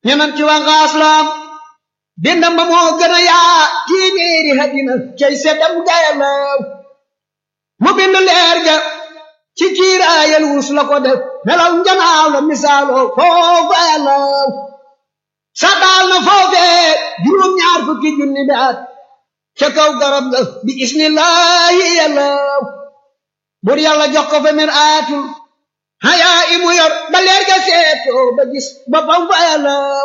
ñeneen ci wàngaas laam bindam ba moo gën a yaa téeméeri hadina cay seddam gayalaw mu bind leer ga ci kiiraayal wus la ko def melaw njanaaw la misaaloo foofu ayalaw sabal na foofee juróom ñaar fukki junni bi at ca kaw garab ga bi ismillahi yalaw bur yàlla jox ko fa mir aatul hayaa imu yor ba leer ga seetoo ba gis boppam fa yalaw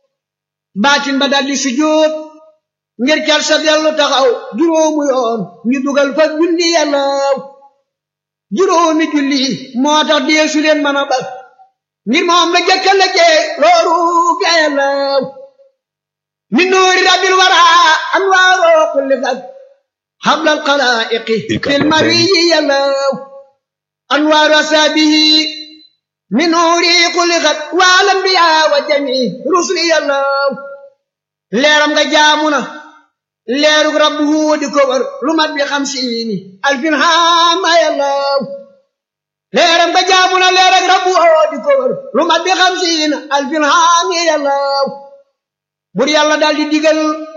baatin ba daldi sujjóot ngir cal sa dellu taxaw juróomu yoon ñu dugal fa julli yàllaw juróomi julli moo tax deesu leen mën a bal ngir moom la jëkka la jee looru ga yàllaw min nuuri rabbil wara anwaaroo kulli fag hablal xalaa'iqi fil mariyi yàllaw anwaaru asaabihi min nuuri kulli xat wal anbiyaa wa jamii rusli yàllaw leeram nga jaamu na leerug rabbu di ko wër lu mat bi xam siini alfin haama yàllaw leeram nga jaamu na leerug rabbu di ko wër lu mat bi xam siini alfin haami yàllaw bur yàlla daal di digal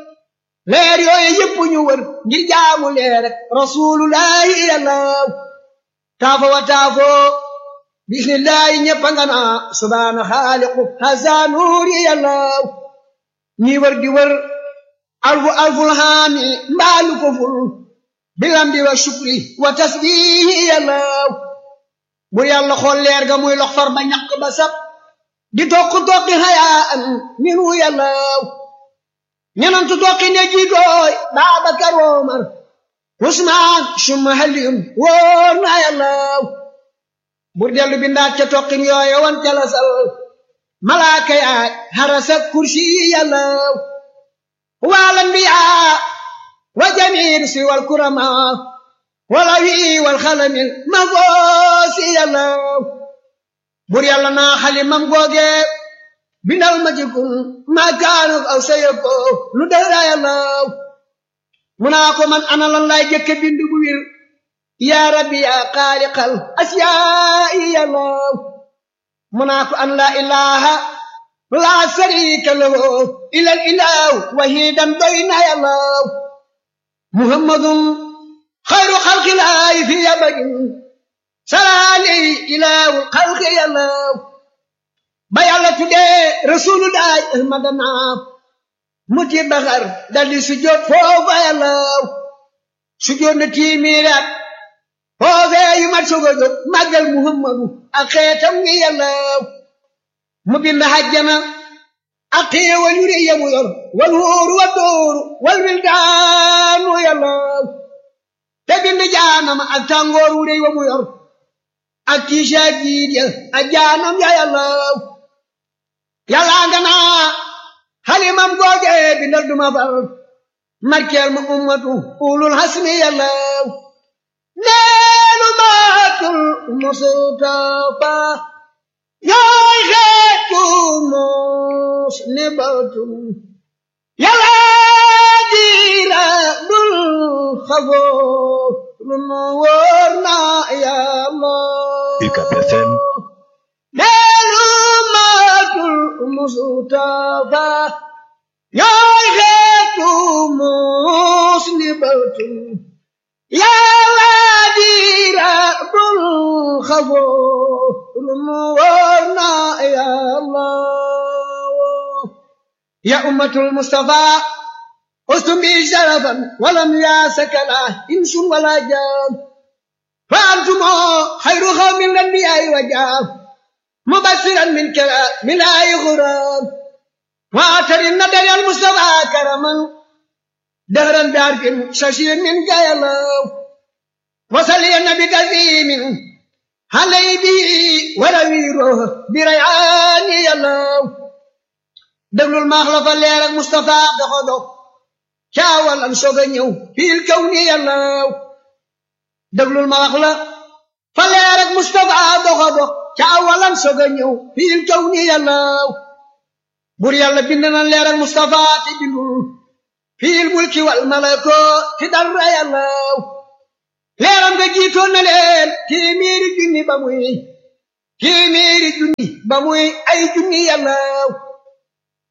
leer yooyu yëpp ñu wër ngir jaamu leer rek rasulullahi yàllaw taafo wa taafo bismillahi ñëpp nga naa subhaana xaaliqu hasa nuuri yàllaw ñi wër di wër alfu alful haami mbaalu ko ful bilambi wa shukri wa tasbihi yàllaw bur yàlla xool leer ga muy lox far ba ñaq ba sab di tokk tokki hayaan minu yàllaw ñenantu tokki ne jiitooy Baabakar Omar Usmaan summa Aliyun wóor na yàllaw bur dellu bindaat ca tokkin yooye wan ca la sal malaaka yaay harasa kursi yàllaw wal anbiyaa wa jamiir si wal kurama wala wi wal xalamil ma foosi yàllaw bur yàlla naa xalimam googe bindal ma jikun maa kaanu aw sayako lu dara yàllaw mu naa ko man ana lan laay jëkke bind bu wir yaa rabbi yaa xaaliqal asiyaa'i yàllaw mu naa ko an laa ilaha laa sharika lahu ilal ilahu wahidan doy na yàllaw muhammadun xayru xalqilaahi fi abadin salaali ilahu xalqi yàllaw ba yàlla tuddee rasulullahi ahmadana muti baxar daldi sujjóot foofa yàllaw sujjóot na tiimiiraat foofee yu mat sogo jóg màggal muhammadu ak xeetam ngi yàllaw mu bind hajjana ak xéewal yu rëy yamu yor wal wóoru wa dóoru wal wildaanu yàllaw te bind jaanam ak tàngoor wu rëy wa mu yor ak tiisa jiit ya ak jaanam ya yàllaw yàllaa nga naa xalimam googe bindal duma far markeel ma ummatu ulul hasmi yàllaw neenu maatul mustafa ñooy xeetu mos ne batum yàlla diira dul xafoo lu nu wóor na yàlla UCAB FM neenu maatul mustafa ñooy xeetu mos ne batum yàlla diira bul xafoo lu nu wóor na yàlla ya ummatul mustafa ustum bi sharafan walam yaasakala insun wala jaam fa antumo xayru xawmin lanbiyaay wa jaam mubasiran min kala min ay xuram waatari nadayal mustafa karaman dahran biarfin shashin min gayalaw wasali nabi kazimin halay bi warawiro birayani yalaw déglul maax la fa leer ak Mustafa doxo dox caawalam soog a ñëw fiil kaw ni yàllaw déglul ma wax la fa leer ak Mustafa doxo dox caawalam soog a ñëw fiil kaw ni yàllaw bur yàlla bind na leer ak Mustafa te bindul fiil mulki wal malako ti dara yàllaw leeram nga jiitoon na leen téeméeri junni ba muy téeméeri junni ba muy ay junni yàllaw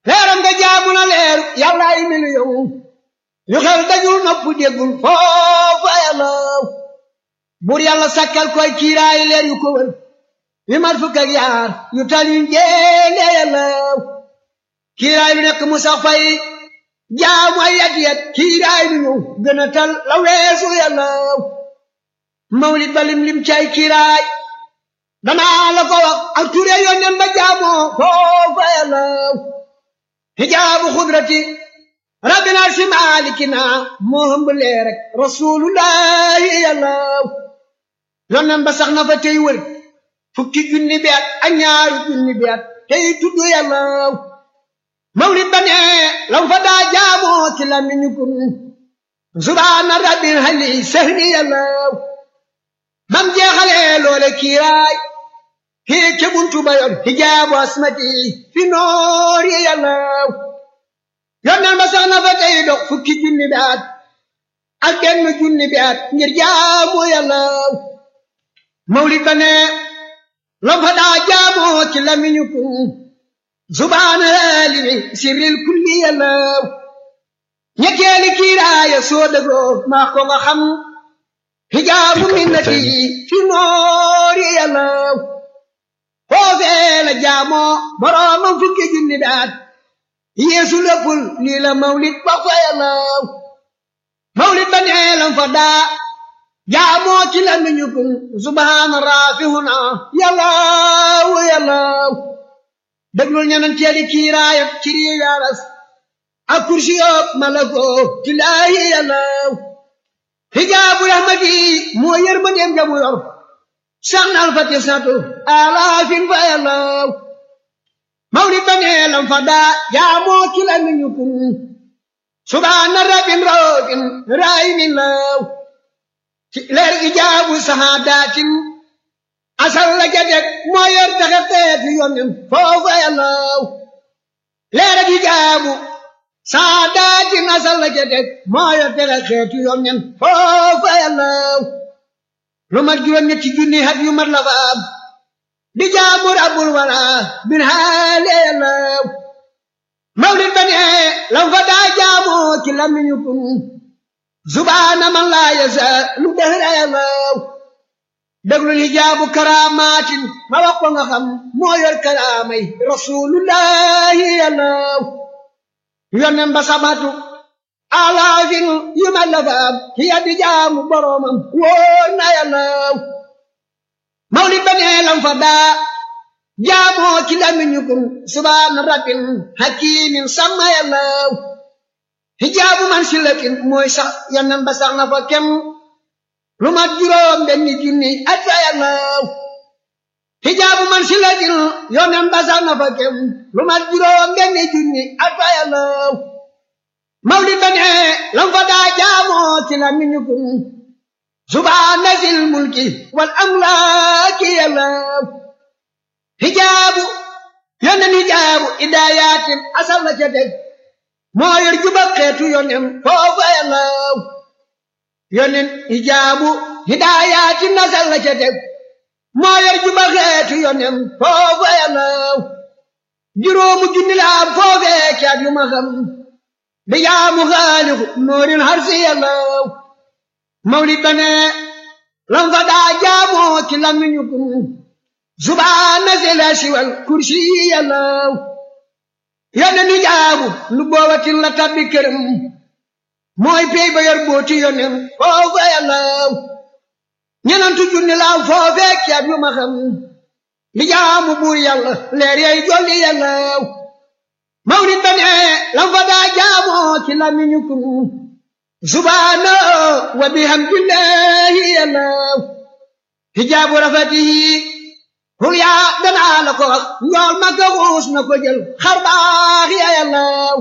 leeram nga jaamu na leer yàlla ay miliyoŋ yu xel dajul nopp déggul foofa yàllaw buur yàlla sakkal koy kiiraay leer yu ko wër yu mat fukk ak yaar yu tal yu njéene yàllaw kiiraay lu nekk mu sax fay jaamu ay yat yat kiiraay lu ñëw gën a tal la weesu yàllaw mawlid ba lim lim cay kiiraay danaa la ko wax ak ture yónneen ba jaamoo foofa yàllaw hijaabu xudrati rabbina si maalikina moo hëmb lee rek rasulullahi yàllaw yónneen ba sax na fa tey wër fukki junni bi at ak ñaaru junni bi at tey tudd yàllaw mawlid ba ne lam fa daa jaamoo ci lamiñu kun subhaana rabbil hali sahni yàllaw bam jeexalee loole kiiraay kii ca buntu ba yoon hijaabu asmati fi noor yi yàllaw yonneen ba sax na fa tey dox fukki junni bi at ak genn junni bi at ngir jaamu yàllaw mawlid ba ne lam fa daa jaamoo ci lamiñu kun subhaana limi sirril kulli yàllaw ñetteeli kiiraaya soo dëggoo maa ko nga xam hijaabu minnati fi noori yàllaw foofee la jaamoo boroomam fukki junni daat yeesu léppul lii la mawlid ba fa yàllaw mawlid ba nee lam fa daa jaamoo ci la miñu kun subhaana raafihuna yàllaw yàllaw déglul ñeneen teeli kiiraayat ci rii yaaras ak kursi yoog malako ci laayi yàllaw hijaabu rahmati moo yër ma dem jamu yor sax na alfati satu alaafin fa yàllaw mawlid ba nee lam fa daa jaamoo ci la miñu kun subhaana rabbin raofin raayimin law ci leer ijaabu sahaadatin asal la jadeg moo yor taxe xeeti yonen foofa yàllaw leer ak ijaabu sahaadatin asal la jadeg moo yor taxe xeeti yonen foofa yàllaw lu mat juróom ñetti junni hat yu mat la fa am di jaamu rabbul wara bin haale yàllaw mawlid ba ne lam fa daa jaamoo ci lamiñu kun subhaana man laa yasa lu dëhra yàllaw déglul hijaabu karaamaatin ma wax ko nga xam moo yor karaamay rasulullahi yàllaw yonnen ba samatu alaafin yu ma la faam ci yaddi jaamu boroomam wóor na yàllaw mawlid ba nee lam fa daa jaamoo ci lamiñu kun subhaana rabbin hakimin sama yàllaw hijaabu man silatin mooy sax yonnen ba sax na fa kem lu mat juróom benni junni at fa yàllaw hijaabu man silatin yonnen ba sax na fa kem lu mat juróom benni junni at fa yàllaw mawlid ba ne lam fa daa jaamoo ci la miñu kun subhaana zil mulki wal amlaaki yàllaw hijaabu yonnen hijaabu idaayatin asal la ca teg moo yor jubak xeetu yonnen foofa yàllaw yonnen hijaabu hidaayaati nasal la ca teg moo yor juba xeetu yonnen foofa yàllaw juróomu junni la am foofee caat yu ma xam di jaamu xaalixu noorin harsi yàllaw mawlid ba ne lam fa daa jaamoo ci lamiñu kun subhaana sila siwal kursi yàllaw yonnen hijaabu lu boobatin la tabbi këram mooy pey ba yor booti yonen foofa yàllaw ñenantu junni laaw foofee ceeb yu ma xam li jaamu buur yàlla leer yay jolli yàllaw mawlid ba ne lam fa daa jaamoo ci lamiñu kun subhaana wa bihamdillahi yàllaw hijaabu rafatihi hul yaa danaa la ko wax njool ma ko xuus na ko jël xar baax ya yàllaw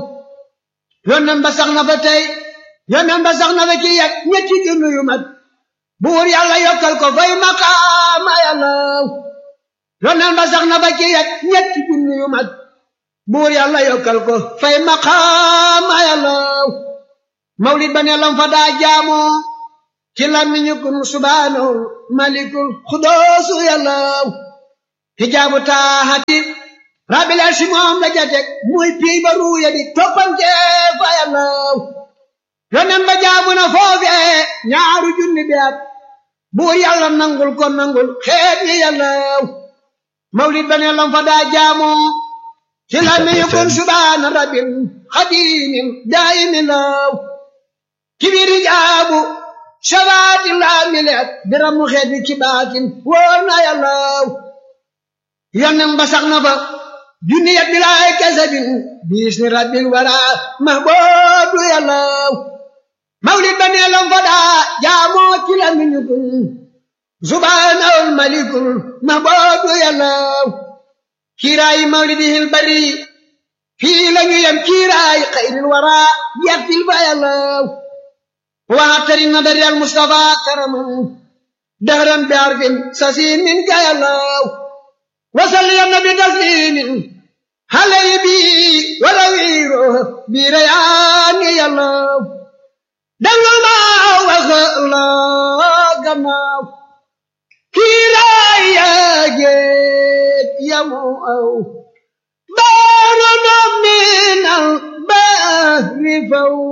yonen ba sax na fa tey yonen ba sax na fa ci yet ñetti junni yu mat buur yàlla yokkal ko fay maqaama yàllaw yonen ba sax na fa ci yet ñetti junni yu mat buur yàlla yokkal ko fay maqaama yàllaw mawlid ba ne lam fa daa jaamoo ci lamiñu kun subhaanahu malikul xudoosu yàllaw hijaabu taahati rabbil arsi moom la jatek muy piy ba ruuya di toppante fa yàllaw yonen ba jaamu na foofee ñaaru junni bi at buur yàlla nangul ko nangul xeet yi yàllaw mawlid ba ne lam fa daa jaamoo ci la mi yukun subhaana rabbin xadimin daayimin law kibiri jaabu shabaati laa mileet biramu xeet bi ci baatin wóor na yàllaw yonen ba sax na fa junniya bilaay kasabin biis ni rabbil wara mahboobu yàllaw mawlid ba nee lam fa daa jaamoo ci la mi yukun subhaanahul malikul mahboobu yàllaw kiiraayi mawlidihil bari fii la ñu yem kiiraayi xayril wara yertil fa yàllaw waxtari nadari al mustafa karaman dahran bi arfin sasin min ka yàllaw wasalli ya nabi taslimin halay bi wala wiiro bi rayaani yàllaw déglu ma wax la gannaaw kiiraay yaa géej yamu aw baanu na min al bahri faw